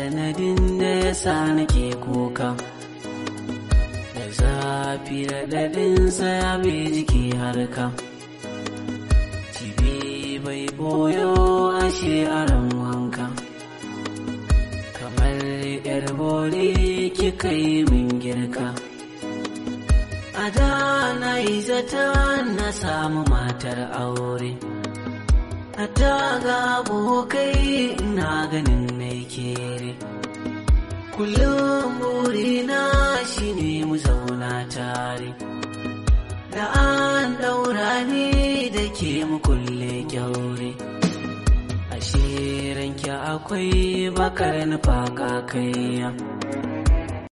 sanadin da ya sa nake kuka da zafi da daɗinsa ya bi jiki harka cibi bai boyo ashe aran wanka kamar yar bori kika yi min girka a da na yi zata na samu matar aure a ga abokai na ganin mai kere kullum burina shine mu zauna tare da an daura ni da ke mu kulle kyaure ashe ranki akwai bakar nufa kakaiya